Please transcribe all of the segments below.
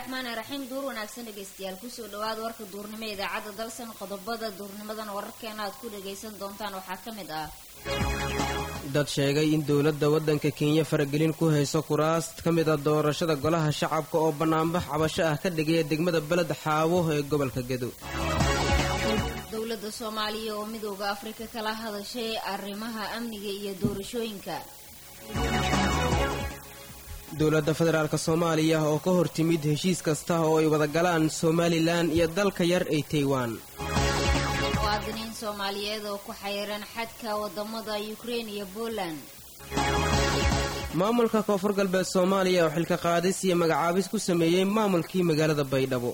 raxmaani raxiim duur wanaagsan dhegaystayaal kusoo dhawaada warka duurnimo ee idaacadda dalsan qodobada duurnimadan wararkeena aad ku dhagaysan doontaan waxaa ka mid ah dad sheegay in dowladda waddanka kenya faragelin ku hayso kuraas ka mid a doorashada golaha shacabka oo bannaanbax cabasho ah ka dhigaya degmada beled xaawo ee gobolka gedo dowladda soomaaliya oo midooda afrika kala hadashay arrimaha amniga iyo doorashooyinka dowladda federaalk soomaaliya oo ka hor timid heshiis kasta oo ay wada galaan somalilan iyo dalka yar ee taiwan muwaadiniin soomaaliyeed oo ku xayiran xadka wadamada ukrein iyo poland maamulka koonfur galbeed soomaaliya oo xilka qaadis iyo magacaabis ku sameeyey maamulkii magaalada baydhabo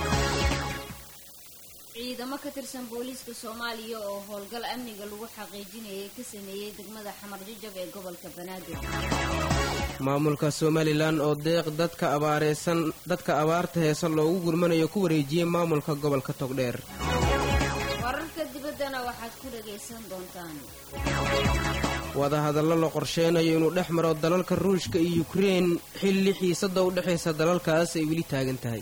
ciidamo ka tirsan booliiska soomaaliya oo howlgal amniga lagu xaqiijinayay ka sameeyey degmada xamar jajab ee gobolka banaadir maamulka somalilan oo deeq dadka abaareysan dadka abaarta heesa loogu gurmanayo ku wareejiyey maamulka gobolka togdheer wararka dibaddana waxaad ku dhagaysan doontaan wadahadallo la qorsheynayo inuu dhex maro dalalka ruushka iyo yukrein xilli xiisadda u dhexaysa dalalkaas ay weli taagan tahay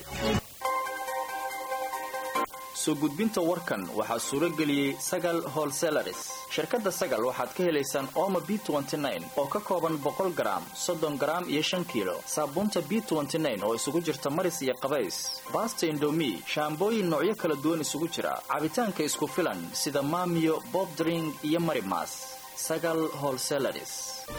soo gudbinta warkan waxaa suuro geliyey sagal holselaris shirkadda sagal waxaad ka helaysaan ooma b oo ka kooban boqol garaam soddon garaam iyo shan kiilo saabuunta b oo isugu jirta maris iyo qabays baasta indomi shaambooyin noocyo kala duwan isugu jira cabitaanka isku filan sida maamiyo bobdring iyo marimas sagal holselaris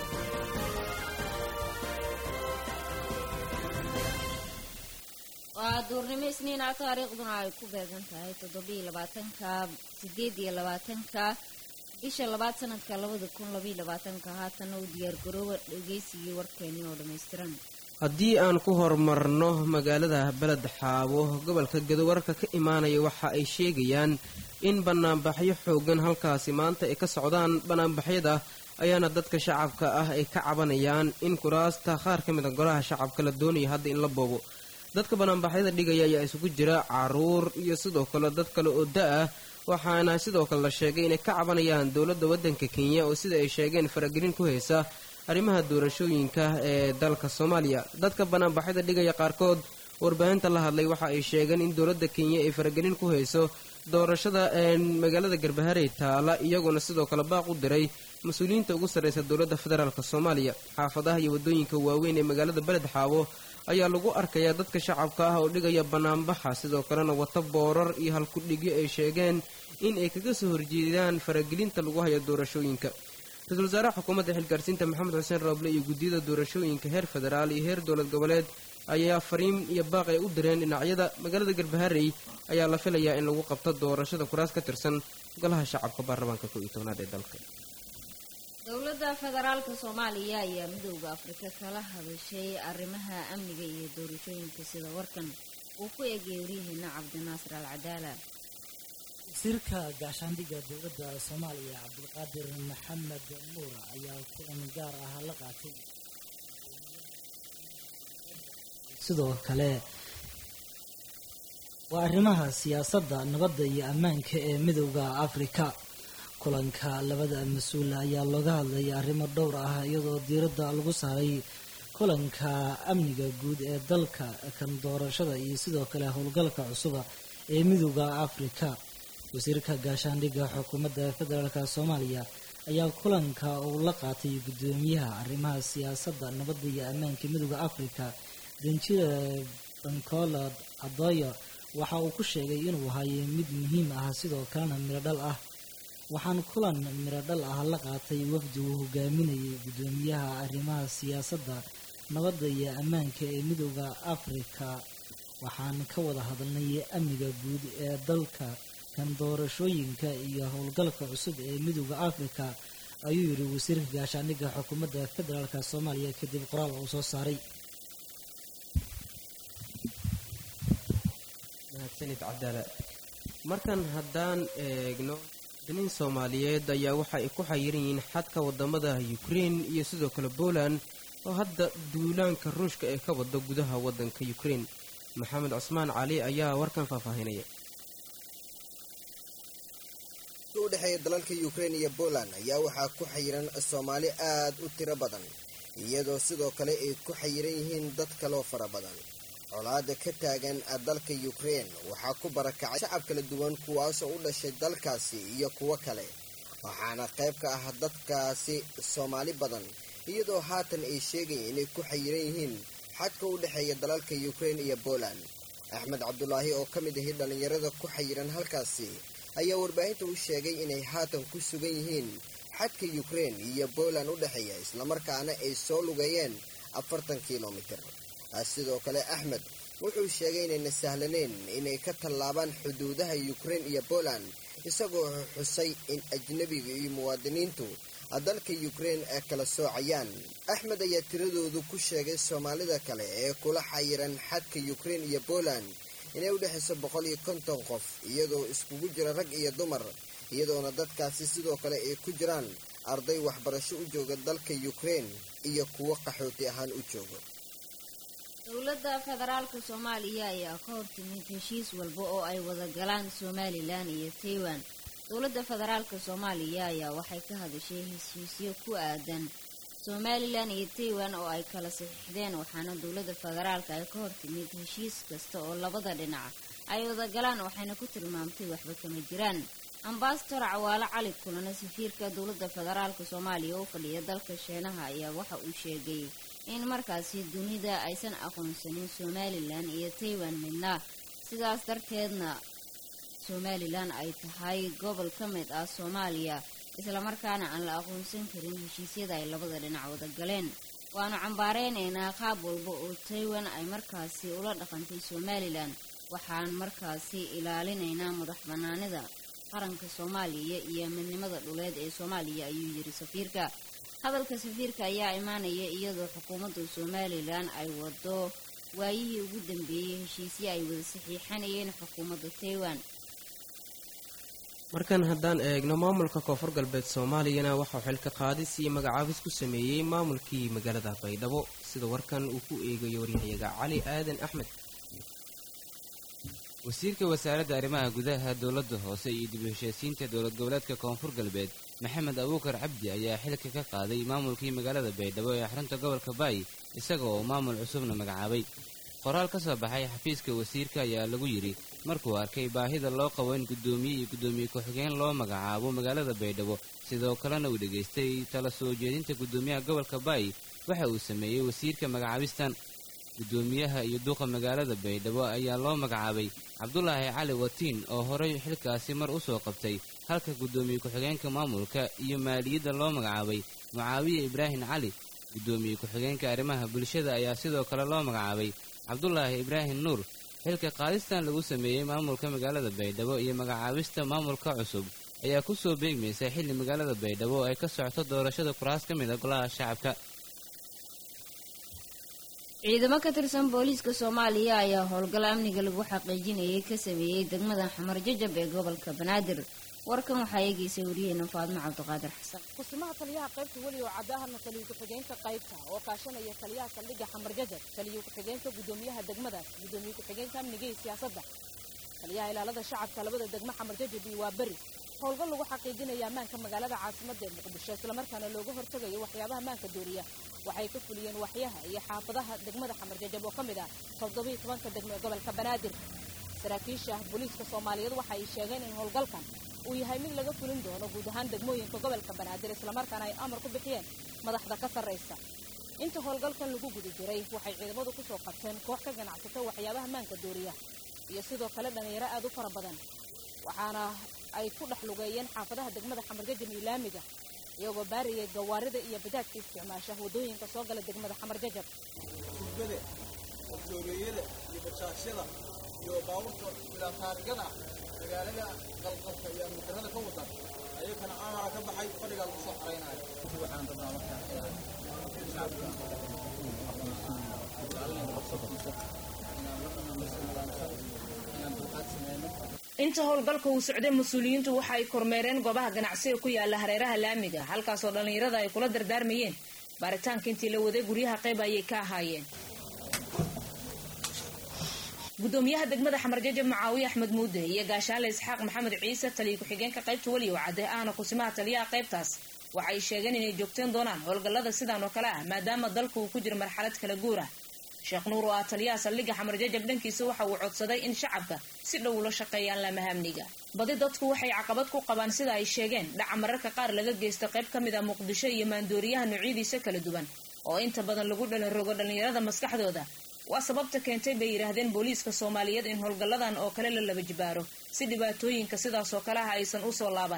waa duurnimo isniina taariikhduna ay ku beegan tahay toddobiyo labaatanka sideed iyo labaatanka bisha labaad sanadka labada kun labaiyo labaatanka haatana u diyaargarooba dhegaysigii warkeenii oo dhammaystiran haddii aan ku horumarno magaalada beled xaabo gobolka gedo wararka ka imaanaya waxa ay sheegayaan in banaanbaxyo xoogan halkaasi maanta ay ka socdaan banaanbaxyada ayaana dadka shacabka ah ay ka cabanayaan in kuraasta qaar ka mid a golaha shacabka la doonayo hadda in la boobo dadka banaanbaxyada dhigaya ayaa isugu jira caruur iyo sidoo kale dad kale oo da-ah waxaana sidoo kale la sheegay inay ka cabanayaan dowladda waddanka kenya oo sida ay sheegeen faragelin ku haysa arrimaha doorashooyinka ee dalka soomaaliya dadka banaanbaxyada dhigaya qaarkood warbaahinta la hadlay waxa ay sheegeen in dowladda kenya ay faragelin ku hayso doorashada magaalada garbaharey taala iyaguna sidoo kale baaq u diray mas-uuliyiinta ugu sarreysa dowladda federaalk soomaaliya xaafadaha iyo waddooyinka waaweyn ee magaalada beled xaabo ayaa lagu arkayaa dadka shacabka ah oo dhigaya banaanbaxa sidoo kalena wata boorar iyo halkudhigyo ay sheegeen in ay kaga soo horjeedaan faragelinta lagu hayo doorashooyinka ra-iisul wasaaraha xukuumadda xilgaarsiinta maxamed xuseen rooble iyo guddiyada doorashooyinka heer federaal iyo heer dowlad goboleed ayaa fariin iyo baaq ay u direen dhinacyada magaalada garbaharey ayaa la filayaa in lagu qabto doorashada kuraas ka tirsan golaha shacabka baarlamaanka kow iyo tobnaad ee dalka dowladda federaalka soomaaliya ayaa midooda afrika kala hadashay arrimaha amniga iyo doorashooyinka sida warkan uu ku eegay waryaheena cabdinaasir al cadaala wasiirka gaashaandhigga dowladda soomaaliya cabdulqaadir maxamed nuur ayaa kulan gaar ah la qaatay sidoo kale waa arrimaha siyaasadda nabadda iyo ammaanka ee midowda afrika kulanka labada mas-uul ayaa looga hadlaya arrimo dhowr ah iyadoo diiradda lagu saaray kulanka amniga guud ee dalka kan doorashada iyo sidoo kale howlgalka cusuba ee midowda afrika wasiirka gaashaandhigga xukuumadda federaalk soomaaliya ayaa kulanka uu la qaatay guddoomiyaha arrimaha siyaasadda nabadda iyo ammaanka midowda afrika danjira bancolad adoyo waxa uu ku sheegay inuu hayo mid muhiim ah sidoo kalena miro dhal ah waxaan kulan miro dhal ah la qaatay wafdi uu hogaaminayay guddoomiyaha arrimaha siyaasadda nabadda iyo ammaanka ee midowda afrika waxaan ka wada hadalnay amniga guud ee dalka kan doorashooyinka iyo howlgalka cusub ee midowda afrika ayuu yidhi wasiirka gaashaandhigga xukuumadda federaalk soomaaliya kadib qoraal uu soo saaray mahadsanid cadaala markan haddaan eegno dinin soomaaliyeed ayaa waxa ay ku xayiran yihiin xadka wadamada ukrein iyo sidoo kale poland oo hadda duulaanka ruushka ee ka wada gudaha wadanka ukrein maxamed cusmaan cali ayaa warkan faahfaahinaya u dhexeeya dalalka ukrein iyo poland ayaa waxaa ku xayiran soomaali aad u tiro badan iyadoo sidoo kale ay ku xayiran yihiin dad kaloo fara badan colaada ka taagan dalka ukrein waxaa ku barakacay shacab kala duwan kuwaasoo u dhashay dalkaasi iyo kuwo kale waxaana qayb ka ah dadkaasi soomaali badan iyadoo haatan ay sheegayeen inay ku xayiran yihiin xadka u dhexeeya dalalka ukrein iyo poland axmed cabdulaahi oo ka mid ahi dhallinyarada ku xayiran halkaasi ayaa warbaahinta u sheegay inay haatan ku sugan yihiin xadka ukrein iyo poland u dhexeeya islamarkaana ay soo lugeeyeen afartan kilomitir sidoo kale axmed wuxuu sheegay inayna sahlaneyn inay ka tallaabaan xuduudaha ukrein iyo poland isagoo xusay in ajnebiga iyo muwaadiniintu dalka ukrein ay kala soocayaan axmed ayaa tiradoodu ku sheegay soomaalida kale ee kula xayiran xadka ukrein iyo poland inay u dhexayso boqol iyo konton qof iyadoo iskugu jira rag iyo dumar iyadoona dadkaasi sidoo kale ay ku jiraan arday waxbarasho u jooga dalka ukrein iyo kuwo qaxooti ahaan u jooga dowladda federaalka soomaaliya ayaa ka hortimid heshiis walba oo ay wada galaan somalilan iyo taiwan dowladda federaalka soomaaliya ayaa waxay ka hadashay heshiisyo ku aadan somalilan iyo taiwan oo ay kala saxiixdeen waxaana dowladda federaalka ay ka hortimid heshiis kasta oo labada dhinac ay wada galaan waxayna ku tilmaamtay waxba kama jiraan ambasador cawaale cali kulana safiirka dowladda federaalka soomaaliya u fadhiya dalka sheenaha ayaa waxa uu sheegay in markaasi dunida aysan aqoonsanin somalilan iyo taiwan midna sidaas darteedna somalilan ay tahay gobol ka mid ah soomaaliya islamarkaana aan la aqoonsan karin heshiisyada ay labada dhinac wada galeen waanu cambaareynayna qaab walba oo taiwan ay markaasi ula dhaqantay somalilan waxaan markaasi ilaalinaynaa madax banaanida qaranka soomaaliya iyo midnimada dhuleed ee soomaaliya ayuu yiri safiirka hadalka safiirka ayaa imaanaya iyadoo xukuumadda somalilan ay wado waayihii ugu dambeeyey heshiisyo ay wada saxiixanayeen xukuumadda taiwan markan haddaan eegno maamulka koonfur galbeed soomaaliyana waxauu xilka qaadis iyo magacaabis ku sameeyey maamulkii magaalada baydhabo sida warkan uu ku eegayo waryahayaga cali aadan axmed wasiirka wasaaradda arrimaha gudaha dowladda hoose iyo dib u heshiisiinta dowlad goboleedka koonfur galbeed maxamed abuukar cabdi ayaa xilka ka qaaday maamulkii magaalada baydhabo ee xarunta gobolka baay isaga oo maamul cusubna magacaabay qoraal ka soo baxay xafiiska wasiirka ayaa lagu yidhi markuu arkay baahida loo qabo in guddoomiye iyo guddoomiye ku-xigeen loo magacaabo magaalada baydhabo sidoo kalena uu dhegaystay tala soo jeedinta guddoomiyaha gobolka baay waxa uu sameeyey wasiirka magacaabistan guddoomiyaha iyo duuqa magaalada baydhabo ayaa loo magacaabay cabdulaahi cali watiin oo horey xilkaasi mar u soo qabtay halka guddoomiye ku-xigeenka maamulka iyo maaliyadda loo magacaabay mucaawiye ibraahim cali guddoomiye ku-xigeenka arrimaha bulshada ayaa sidoo kale loo magacaabay cabdulaahi ibraahim nuur xilka qaadistan lagu sameeyey maamulka magaalada baydhabo iyo magacaabista maamulka cusub ayaa ku soo beegmaysa xilli magaalada baydhabo oo ay ka socoto doorashada kuraas ka mid a golaha shacabka ciidamo ka tirsan booliiska soomaaliya ayaa howlgal amniga lagu xaqiijinayay ka sameeyey degmada xamar jajab ee gobolka banaadir warkan waxaa eegaysay wariyeena faadmo cabdiqaadir xasan kusimaha taliyaha qaybta weli oo caddaahana taliyo ku-xigeenka qaybta oo kaashanaya taliyaha saldhigga xamar jajab taliyo ku-xigeenka guddoomiyaha degmadaas guddoomiye ku-xigeenka amniga iyo siyaasadda taliyaha ilaalada shacabka labada degmo xamar jajab iyo waa beri howlgal lagu xaqiijinaya ammaanka magaalada caasimadda ee muqdisho islamarkaana looga hortegayo waxyaabaha ammaanka dooriya waxay ka fuliyeen waxyaha iyo xaafadaha degmada xamar jajab oo ka mid ah toddobiiyo tobanka degmo ee gobolka banaadir saraakiisha booliiska soomaaliyeed waxa ay sheegeen in howlgalkan uu yahay mid laga fulin doono guud ahaan degmooyinka gobolka banaadir islamarkaana ay amar ku bixiyeen madaxda ka sarraysa inta howlgalkan lagu guda jiray waxay ciidamadu ku soo qabteen koox ka ganacsata waxyaabaha maanka dooriya iyo sidoo kale dhallinyaro aad u fara badan waxaana ay ku dhex lugeeyeen xaafadaha degmada xamarjajab iyo laamiga iyagoo baariyay gawaarida iyo bajaajka isticmaasha waddooyinka soo gala degmada xamar jajab tuugada oktoobeeyada iyo bajaashyada iyo baabuurta bilaataarigada magaalada qalqalka iyo mudarada ka wadan ayakana amara ka baxay fadhigaa lagu soo xaraynayo waxaan rabnaa markaa shacabka inaan dulqaad sameyno inta howlgalka uu socday mas-uuliyiintu waxa ay kormeereen goobaha ganacsiga ku yaala hareeraha laamiga halkaasoo dhallinyarada ay kula dardaarmayeen baaritaanka intii la waday guryaha qayb ayay ka ahaayeen gudoomiyaha degmada xamarjajab macaawiye axmed muude iyo gaashaanle isxaaq maxamed ciise taliya ku-xigeenka qaybta weliyow cadde ahna kusimaha taliyaha qaybtaas waxay sheegeen inay joogteen doonaan howlgallada sidaan oo kale ah maadaama dalku uu ku jiro marxalad kala guur ah sheekh nuur oo ah taliyaha saldhigga xamar jajab dhankiisa waxa uu codsaday in shacabka si dhow ula shaqeeyaan laamaha amniga badi dadku waxay caqabad ku qabaan sida ay sheegeen dhaca mararka qaar laga geysta qayb ka mid ah muqdisho iyo maandooriyaha noocyadiisa kala duwan oo inta badan lagu dhalinrogo dhallinyarada maskaxdooda waa sababta keentay bay yidhaahdeen booliiska soomaaliyeed in howlgalladan oo kale la laba jibaaro si dhibaatooyinka sidaas oo kale ah aysan usoo laaban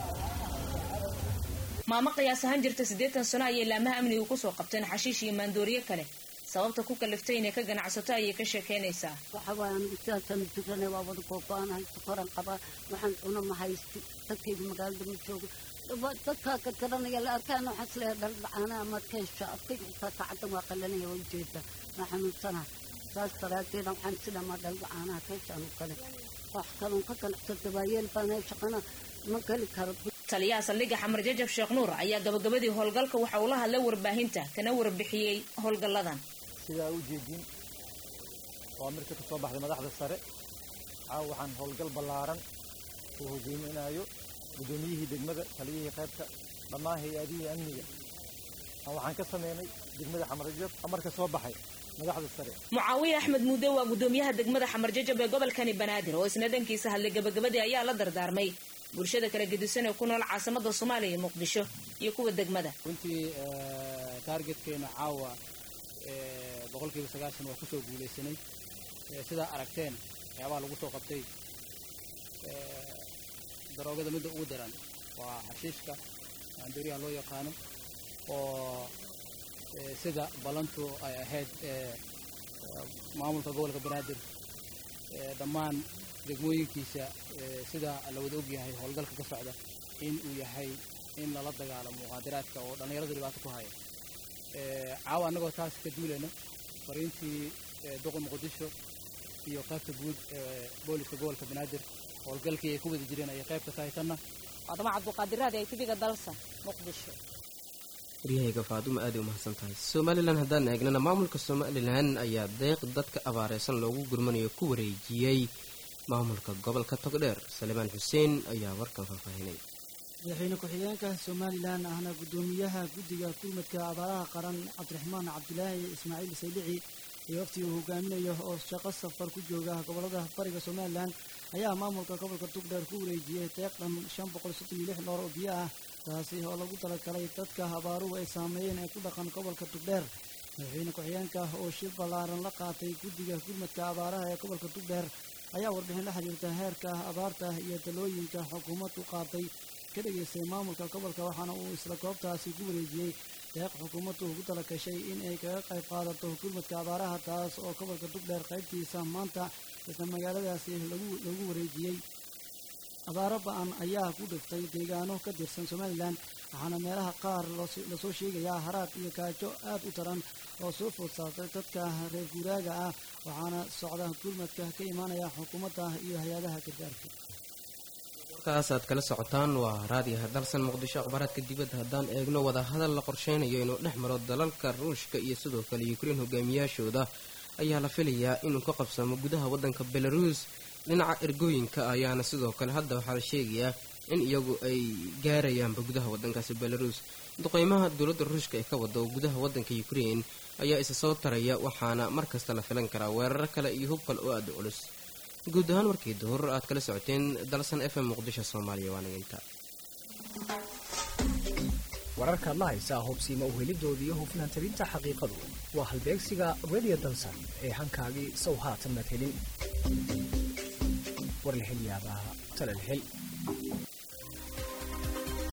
maamo qiyaas ahaan jirta siddeetan sano ayay laamaha amnigu kusoo qabteen xashiish iyo maandooriye kale sababta ku kaliftay inay ka ganacsato ayay ka sheekeynaysaa waxa waay anigu sidaasaan jirana waa wada googo-anahay sokoran qabaa waxaan cuna ma haysti dadkayga magaalada ma joogo dadkaa ka garanaya la arkaan waxaan isleeyahay dhaldhacaana amaad ka hesha adkayga xitaa saacaddan waa qalanaya waa ujeeda waa xanuunsana saas daraadeeda waxaan sidamaa dhaldhacaanaha ka heshaan u kale wax kaloon ka ganacsata waayeel baana shaqana ma geli karo taliyaha saldhigga xamar jajab sheekh nuur ayaa gabagabadii howlgalka waxa uu la hadlay warbaahinta kana warbixiyey howlgalladan sidaa u jeedin waa marka ka soo baxday madaxda sare caawa waxaan howlgal ballaaran uu hogeyminayo guddoomiyihii degmada taliyihii qaybta dhammaan hay-adihii amniga waxaan ka sameynay degmada xamarjab amarka soo baxay madaxda sare mucaawiye axmed muude waa guddoomiyaha degmada xamar jajab ee gobolkani banaadir oo isna dhankiisa hadlay gabagabadii ayaa la dardaarmay bulshada kala gedisan ee ku nool caasimada soomaaliya iyo muqdisho iyo kuwa degmada runtii taargetkeena caawa boqolkiiba sagaashan waa kusoo guulaysanay sidaa aragteen waxyaabaha lagu soo qabtay daroogada midda ugu daran waa xashiishka maandooriyaha loo yaqaano oo sida ballantu ay ahayd maamulka gobolka banaadir dhammaan degmooyinkiisa sida la wada ogyahay howlgalka ka socda in uu yahay in lala dagaalamo muqaadaraadka oo dhallinyarada dhibaato ku haya caawa annagoo taas ka duulayna fariintii doqon muqdisho iyo qaybta guud ee booliska gobolka banaadir howlgalkii ay ku wada jireen ayay qayb ka tahay tanna faaduma cabduqaadiraadi ay tibiga dalsa muqdisho waryahayga faadumo aaday umahadsan tahay somalilan haddaan eegnana maamulka somalilan ayaa deeq dadka abaareysan loogu gurmanayo ku wareejiyey maamulka gobolka togdheer salimaan xuseen ayaa warkan faahfaahinay madaxweyne ku-xigeenka somalilan ahna guddoomiyaha guddiga kulmadka abaaraha qaran cabdiraxmaan cabdilaahi ismaaciil saylici iyo waftii uu hogaaminayo oo shaqo safar ku jooga gobolada bariga somalilan ayaa maamulka gobolka togdheer ku wareejiyey deeq dhan shan boqol soddon iyo lix loor oo biyo ah taasi oo lagu talagalay dadka abaaruhu ay saameeyeen ee ku dhaqan gobolka togdheer madaxweyne ku-xigeenka oo shir ballaaran la qaatay guddiga kulmadka abaaraha ee gobolka togdheer ayaa warbixin la xiriirta heerka abaarta iyo talooyinka xukuumaddu qaatay ka dhegaystay maamulka gobolka waxaana uu isla goobtaasi ku wareejiyey deeq xukuumaddu ugu tala gashay in ay kaga qayb qaadato gurmadka abaaraha taas oo gobolka togdheer qaybtiisa maanta isla magaaladaasi lagu wareejiyey abaaro ba-an ayaa ku dhiftay deegaano ka tirsan somalilan waxaana meelaha qaar lasoo sheegayaa haraad iyo gaajo aad u daran oo soo food saartay dadka reer guuraaga ah waxaana socda gurmadka ka imaanaya xukuumadda iyo hay-adaha gargaarka warkaas aad kala socotaan waa raadiyaha dalsan muqdisho akhbaaraadka dibadda haddaan eegno wadahadal la qorsheynayo inuu dhex maro dalalka ruushka iyo sidoo kale ukrein hogaamiyaashooda ayaa la filayaa inuu ka qabsamo gudaha waddanka belaruus dhinaca ergooyinka ayaana sidoo kale hadda waxaa la sheegayaa in iyagu ay gaarayaanba gudaha waddankaasi belaruus duqeymaha dowladda ruushka ee ka wada gudaha waddanka ukrein ayaa isa soo taraya waxaana mar kasta la filan karaa weerar kale iyo hub kale oo aada culus guud ahaan warkii duhur aad kala socoteen dalsan f m muqdisho soomaaliya waa naginta wararkaad la haysaa hubsiima uhelidooda iyo hufnaan talinta xaqiiqadu waa halbeegsiga radio dalsan ee hankaagii sow haatan mad helin warlahelyaabaha talalhel